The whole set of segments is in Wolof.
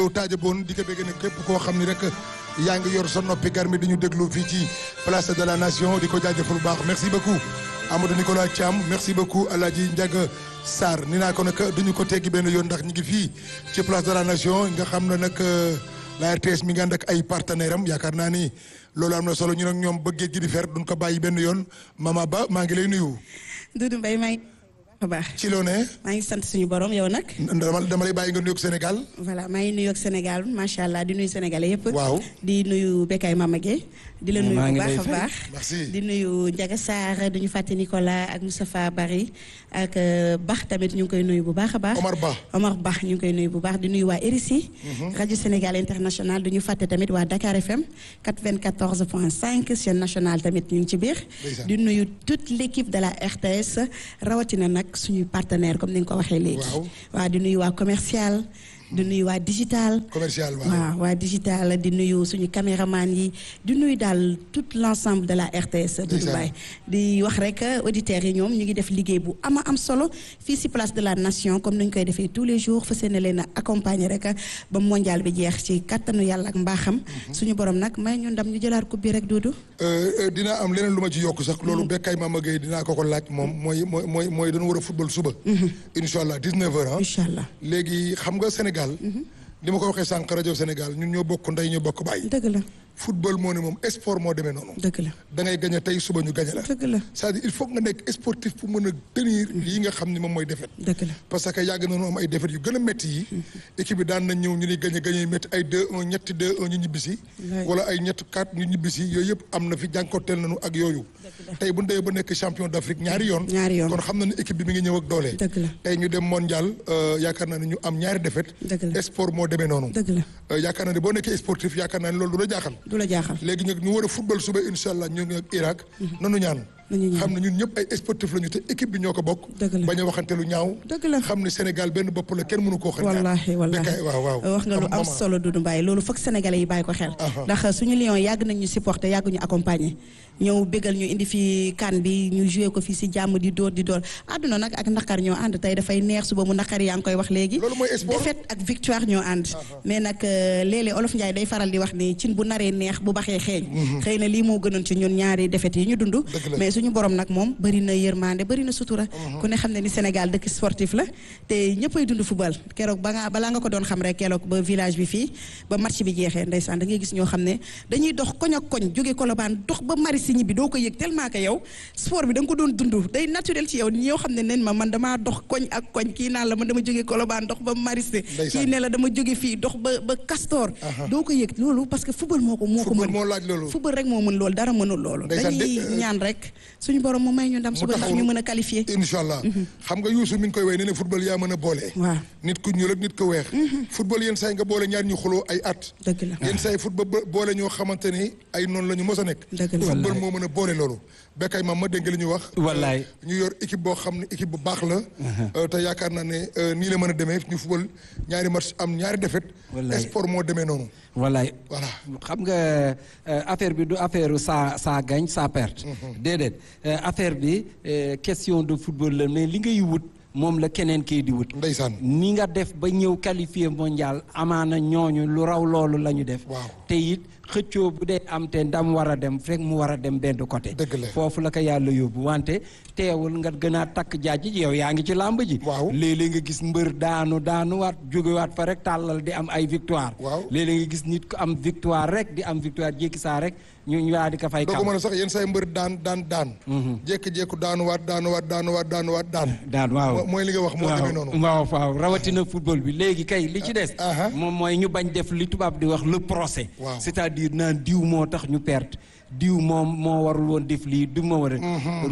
taaja boon di ko bëgg ne képp koo xam ni rek yaa ngi yor sa noppi gar mi di ñu déglu fii ci place de la nation di ko jaajëfal bu baax merci beaucoup Amadou Nicolas Thiam merci beaucoup Alaaji Ndiaga Sarr ni naa ko nag duñu ko teggi benn yoon ndax ñu ngi fii ci place de la nation nga xam ne nag la RTS mi ngi ànd ak ay partenaire am yaakaar naa ni loolu am na solo ñu nag ñoom bëggee gi di fer duñ ko bàyyi benn yoon Mama Ba maa ngi lay nuyu. Doudou Mbaye maa ngi baax ci loo ne. maa ngi sant suñu borom yow nag. dama dama lay bàyyi nga nuyoog Sénégal. voilà maa ngi nuyoog Sénégal macha allah di nuyu sénégalais yëpp. waaw di nuyu Bekay Mama Gueye di la nuyu bu baax a baax. merci di nuyu Ndiaga Sarr duñu fàtte Nicolas ak Moustapha Bari ak Bax tamit ñu ngi koy nuyu bu baax a baax. Omar Ba Omar Ba ñu ngi koy nuyu bu baax di nuyu waa RICI. rajo Sénégal international duñu fàtte tamit waa Dakar FM 94 point 5 chaîne nationale tamit ñu ngi ci biir. di nuyu toute l' équipe de la RTS rawatina nag suñuy partenaire comme ni nga ko waxee léegi. waaw waaw di nuyu waa commercial. di nuyu waa digital. commercial waaw waa digital di nuyu suñu caméraman yi di nuyu daal tout l' ensemble de la RTS. Doudou Mbaye di wax rek auditeurs yi ñoom ñu ngi def liggéey bu ama am solo fii si place de la nation comme ni ñu koy defee tous les jours fas yéene leen a accompagner rek ba mondial bi jeex ci kattanu yàlla ak mbaaxam. suñu borom nag may ñu ndam ñu jëlaat coupe bi rek Doudou. dinaa am leneen lu ma ci yokk sax loolu Bekay Mama Gueye dinaa ko ko laaj moom mooy mooy mooy mooy dañu war a football suba. incha allah 19h ah. incha allah léegi xam nga Sénégal. li ma ko waxee sànq rajo Sénégal ñun ñoo bokk ndey ñoo bokk bàyyi. dëgg la. football moo ne moom sport moo demee noonu. dëgg la da ngay gañe tey suba ñu gañe la. dëgg la c'est-à-dire il faut nga nekk sportif pour mën a tenir lii nga xam ni moom mooy défaite. dëgg la parce que yàgg nañu am ay défaite yu gën a métti yi. équipe bi daan nañ ñëw ñu ni gañe gañe métti ay 2-1 ñetti 2-1 ñu ñibbisi. wala ay ñett 4 ñu ñibbisi yooyu yëpp am na fi jànkonteel nañu ak yooyu. tey bu ñu demee ba nekk champion d'Afrique ñaari yoon. ñaari yoon kon xam na ne équipe bi mi ngi ñëw ak doole. dëgg la tey ñu dem mondial yaakaar naa ne ñu am ñaari défaite. dëgg la sport moo demee noonu. dëgg la yaakaar naa ne boo nekkee sportif yaakaar naa ne loolu du la jaaxal. du la jaaxal léegi nag ñu war a football suba incha allah ñu ngi ak Irak. nanu ñaan. xam ne ñun ñëpp ay sportif lañu te équipe bi ñoo ko bokk. dëgg la bañ a waxante lu ñaaw. dëgg la xam ne Sénégal benn bopp la kenn mënu koo xañ. wallaahi wallaahi waaw waaw wax nga lu am solo Doudou Mbaye loolu foog sénégalais yi bàyyi ko xel. ndax suñu Lions yàgg nañ ñu supporter yàgg ñu accompagner. ñëw bégal ñu indi fi kan bi ñu joué ko fii si jàmm di dóor di dóor àdduna nag ak naqar ñoo ànd tey dafay neex suba mu naqar yaa ngi koy wax léegi. loolu mooy sport défaite ak victoire ñoo ànd. mais nag léeg-léeg Olof Ndiaye day faral di wax ni cin bu naree neex bu baxee xeeñ. xëy na lii moo gënoon ci ñun ñaari défaite yi ñu dund. mais suñu borom nag moom bëri na yërmande bëri na sutura. ku ne xam ne ni Sénégal dëkk sportif la te ñëppay dund football keroog ba nga balaa nga ko doon xam rek keroog ba village bi fii ba match bi jeexee ndeysaan da ngay gis ñoo xam ne dañuy dox koñ ak koñ jóge Colobane dox ba mari si ñibbi doo ko yëg tellement que yow sport bi da nga ko doon dund day naturel ci yow ñoo xam ne nen ma man damaa dox koñ ak koñ kii naan la man dama jóge Colobane dox ba Maristé kii ne la dama jóge fii dox ba ba Castor doo ko yëg loolu parce que football moo ko moo ko mën moo laaj loolu football rek moo mën loolu dara mënul loolu dañuy ñaan rek suñu borom mu may ñu ndam suba ndax ñu mën a qualifier incha allah xam nga Youssou mi ngi koy way ne ne football yaa mën a boole waaw nit ku ñuul ak nit ku weex football yenn saa yi nga boole ñaar ñu xuloo ay at dëgg la yenn saa yi football boole ñoo xamante ni ay noonu la ñu mos a nekk dëgg la football moo mën a boole loolu Bekay mam ma dégg li ñu wax wallaay ñu yor équipe boo xam ne équipe bu baax la te yaakaar naa ne nii la mën a demee ñu football ñaari match am ñaari défaite sport moo demee noonu wallaay voilà xam nga affaire bi du affaire ça ça gagne ça perte déedéet affaire bi question de football la mais li ngay wut moom la keneen kii di wut ndeysaan ni nga def ba ñëw qualifié mondial amaana ñooñu lu raw loolu la ñu def waaw te it xëccoo bu dee am te ndam war a dem fekk mu war a dem benn côté dëgg la foofu la ko yàlla yóbbu wante teewul nga gën a takk jaaj ji yow yaa ngi ci làmb ji waaw léeg-léeg nga gis mbër daanu daanuwaat jógewaat fa rek tàllal di am ay victoire waaw léeg-léeg nga gis nit ko am victoire rek di am victoire jékki saa rek ñu ñu waa di ko fay doo ko mën a sax yenn saa yi mbër daan daan daan jékki-jékku daanuwaat daanuwaat daanuwaat daanuwaat daan daan waaw mooy li nga wax moo demee noonu waaw waaw rawatina football bi léegi kay li ci des moom mooy ñu bañ def li tubaab di wax le procès waaw c'est-à-dire naan diw moo tax ñu perte diw moom moo warul woon def lii du ma war a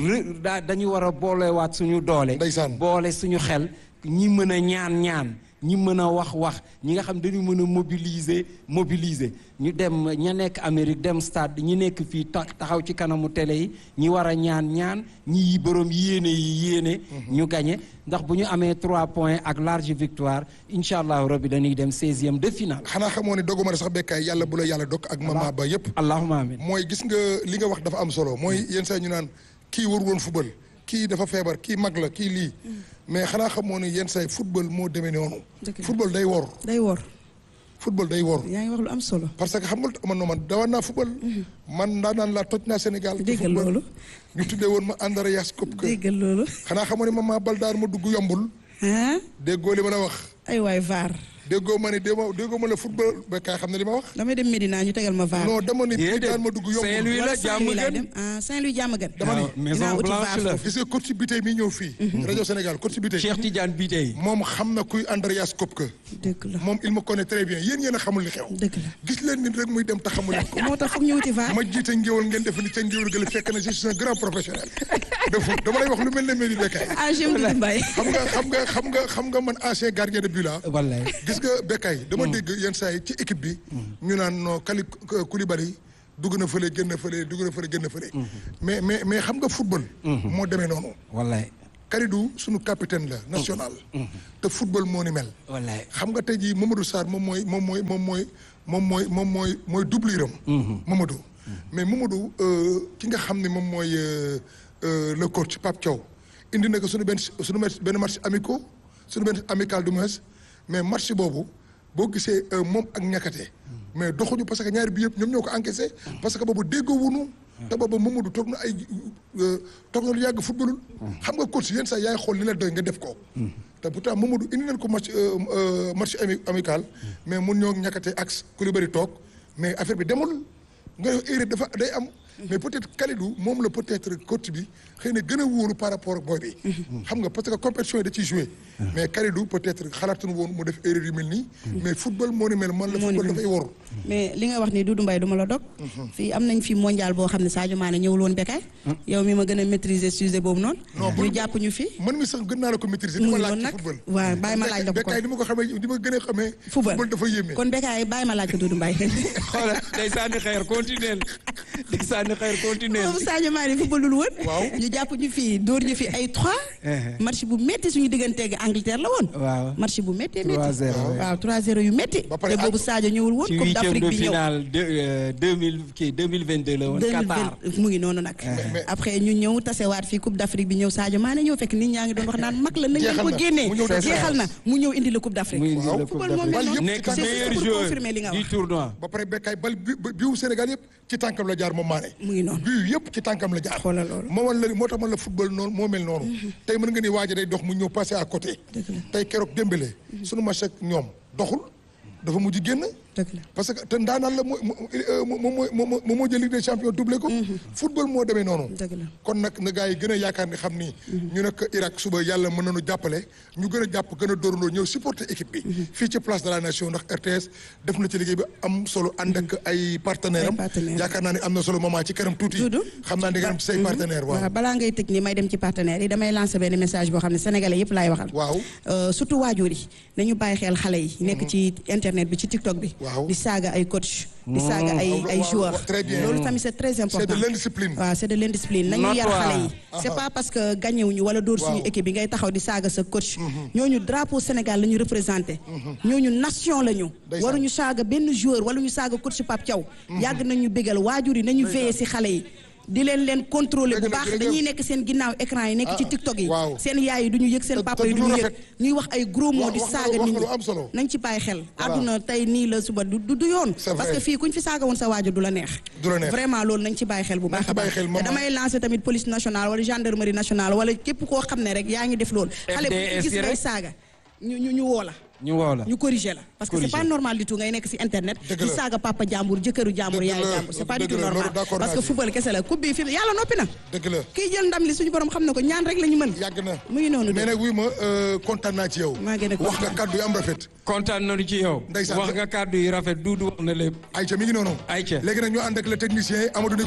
daa dañu war a boolewaat suñu doole ndeysaan boole suñu xel ñi mën a ñaan ñaan ñi mën a wax wax ñi nga xam dañu mën a mobiliser mobiliser ñu dem ña nekk Amérique dem stade ñi nekk fii taxaw ci kanamu télé yi ñi war a ñaan ñaan ñi borom yéene yi yéene. ñu gagné ndax bu ñu amee trois points ak large victoire incha allah rabbi dañuy dem seizième de finale. xanaa xamoo ne doguma sax bekkaay yàlla bu la yàlla dog ak mama ba yépp allahumma amin mooy gis nga li nga wax dafa am solo mooy yenn saa ñu naan kii war woon football kii dafa feebar kii mag la kii lii mais xanaa xamoo ne yenn saa football moo demee noonu. football day wor. day wor. football day wor yaa ngi wax lu am solo. parce que xam nga man non man dawaan naa football man daan naan laa toj naa Sénégal te déggal football. loolu. ñu tuddee woon ma Andreas Kopke déggal loolu. xanaa xamoo ne ma maa bal daar ma dugg yombul ah déggoo li ma la wax ay waay vaar déggoo ma ne déggoo déggoo ma la football ba kaay xam ne li ma wax damay dem Medina ñu tegal ma vaar. non dama ne bii Déedéet. daan ma dugg yombul Saint-Louis la wala jàmm Saint-Louis laay gën. dem ah Saint-Louis jàmm gën. dama ni waaw dinaa maison uti blanche vaar la. foofu. gis nga coach bi tey mi ñëw fii rajo Sénégal coach bi tey Cheikh Tidiane bi tey. moom xam na kuy Andreas Kopke dëgg la moom il me connaît très bien yéen yéen a xamul li xew dëgg la. gis leen nit rek muy dem te xamul leen ko moo tax foog ñu wuti vaar. ma jiite ngéwal ngeen def ni ca ngéwal gële fekk na je suis un grand professionnel de foot dama lay wax lu mel ne Mady Bekkaay ah j'aime Doudou Mbaye. xam nga xam nga xam nga xam nga man ancien gardien de but la wallaay. gis nga Bekkaay dama dégg yenn saa yi ci équipe bi ñu naan non Kali Koulibaly dugg na fële génn fële dugg na fële génn fële mais mais mais xam nga football moo demee noonu wallaay. Kalidou sunu capitaine la national te football moo ni mel wallaay. xam nga tey jii Mamadou Sarr moom mooy moom mooy moom mooy moom mooy moom mooy mooy doubliram Mamadou mais Mamadou euh, ki nga xam ne moom mooy euh, euh, le coach Pape Thiaw indi na ko suñu benn suñu match benn match amicaux suñu benn amical du moins mais match boobu boo gisee euh, moom ak ñakkate mais doxuñu parce que ñaari bi yëpp ñoom ñoo ko encaissé parce que boobu déggoo wunu te boobu Mamadou toog na ay euh, toog na lu yàgg footballul xam nga coach yenn saa yaay xool li la doy nga def ko te pourtant Mamadou indi nañ ko match euh, euh, match ami amical mais mun ñoo ñàkkate axe Koulibaly toog mais affaire bi demul nga def erreur dafa day am mais peut-être Kalidou moom la peut-être coach bi xëy na gën a wóoru par rapport ak booy bi xam nga parce que compétition yi da ciy joué mais Kalidou peut-être xalaatuñu woon mu def erreur yu mel nii mais football moo ni mel man la Moo ni football mel. dafay woru mais li nga wax ni Doudou Mbaye du ma la dog. fii am nañ fi mondial boo xam ne Sadio Mané ñëwul woon Bekkaay. yow mi ma gën a maîtriser sujet boobu noonu. Non, ñu bu- jàpp ñu fi. man mi sax gën naa la ko maîtriser mu di ma ngi laaj noonu ci nag football waaw bàyyi ma laaj la ko Bekkaay kon. ni ma ko xamee di ma gën a xamee football football dafa yéeme kon Bekkaay bàyyi ma laaj ko Doudou Mbaye. xoolal day sànni xeer continuel day sànni xeer continuel. boobu Sadio Mané footballul woon. Waaw. ñu jàpp ñu fi dóor ñu fi ay 3. match bu métti suñu digganteeg Angleterre la woon. waaw. match bu métti métti. 3-0, waaw 3-0 yu métti. Ba pare te boobu ak- Sadio ñëwul woon. ci Coupe huitième d'Afrique de bi ñëw. finale de euh, deux mille kii deux mille vingt deux la woon. Qatar 2020 mu ngi noonu nag. mais- après ñu ñëw tasewaat fii Coupe d'Afrique bi ñëw Sadio Mané ñëw fekk nit ñaa ngi doon wax naan mag la nañ leen Jeexal ko na. génnee Mu ñëw def jeexal na mu ñëw indi la Coupe d'Afrique. muy indi la Coupe football moo d'Afrique. mel noonu. Bal nekk yëpp c'est meilleur pour joueur confirmer li nga du wax. tournoi. ba pare Bekkaay bal bi bi- biwu Sénégal yëpp ci tànkam la jaar moom Mané mu ngi noonu. bii yëpp ci tànkam la jaar Xoolal loolu. moo man la moo tax man la football noonu moo mel noonu tey mën nga ni waaja day dox mu ñëw passé à côté Dëgg la. tey keroog Dembélé sunu match ak ñoom doxul dafa mujj génn dëgg la. parce que te ndaanaan la mooy moom mooy moom moo jël Ligue des champions doublé ko football moo demee noonu dëgg la. kon nag na gars yi gën a yaakaar ni xam ni ñu nekk Irak suba yàlla mën nañu jàppale ñu gën a jàpp gën a dóorandoo ñëw supporter équipe bi fii ci place de la nation ndax RTS def na ci liggéey bi am solo ànd ak ay partenaire am Ay partenaires. yaakaar naa ne am na solo moment ci kanam tuuti Doudou. xam naa di nga am ci say partenaire waaw waaw balaa ngay tëj ni may dem ci partenaires yi damay lancer benn message boo xam ne sénégalais yëpp laay waxal. waaw Euh, surtout waajur yi nañu bàyyi xel xale yi nekk ci internet bi ci TikTok bi. Waaw. di saaga ay coach di saaga ay Waaw, ay waaw, joueurs. waaw, très bien. loolu tamit c'est très important. c'est de l'indiscipline waaw c'est de l'indiscipline nañu yar Notoire. xale yi. c'est pas parce que gagné wuñu wala dóor suñu Waaw. équipe bi ngay taxaw di saaga sa coach. ñooñu drapeau Sénégal la ñu représenté. ñooñu nation la ñu. Ndeysaan. waruñu saaga benn joueur wala ñu saaga coach Pape Thiaw. yàgg nañu bégal waajur yi nañu veiller ci xale yi. di leen leen contrôler bu Dëgg la, baax jërëjëf. dañuy nekk seen ginnaaw écran yi nekk ci Ah, TikTok yi. waaw. seen yaay yi du ñu yëg seen Te- papa te yi du du ñu lu yëg rafet. ñuy wax ay gros mots Wax- di wax nga- saaga wax nit nga ñi lu am solo. nañ ci bàyyi xel àdduna tey nii la suba du du du yoon C'est parce vrai. que fii kuñ fi saaga woon sa waajur du la neex Du la neex. vraiment loolu nañ ci bàyyi xel bu baax ci a bàyyi baax xel, te maman. damay lancer tamit police nationale wala gendarmerie nationale wala képp koo xam ne rek yaa ngi def loolu xale bu FDS gis yi ngay rek. saaga ñu ñu ñu woo la ñu woo la. ñu corriger la parce que c'est Corriger. pas normal du tout ngay nekk ci internet Dëgg di la. saaga papa jàmbur jëkkëru jàmbur Dëgg yaay la, jàmbur c'est pas du dëgg tout la, loolu normal d'accord parce naa que ci. football kese la coupe bi fi yàlla noppi na dëgg la kii jël ndam li suñu borom xam na ko ñaan rek la ñu mën yàgg na mu ngi noonu de mais nag wuy ma euh, kontaan naa ci yow Maa gën a wax nga kontaan. kàddu yi am rafet kontaan nañu ci yow. Ndeysaan. wax nga kàddu yi rafet Doudou wax na lépp. Aïcha mi ngi noonu Aïcha. léegi nag ñu ànd ak le technicien Amadou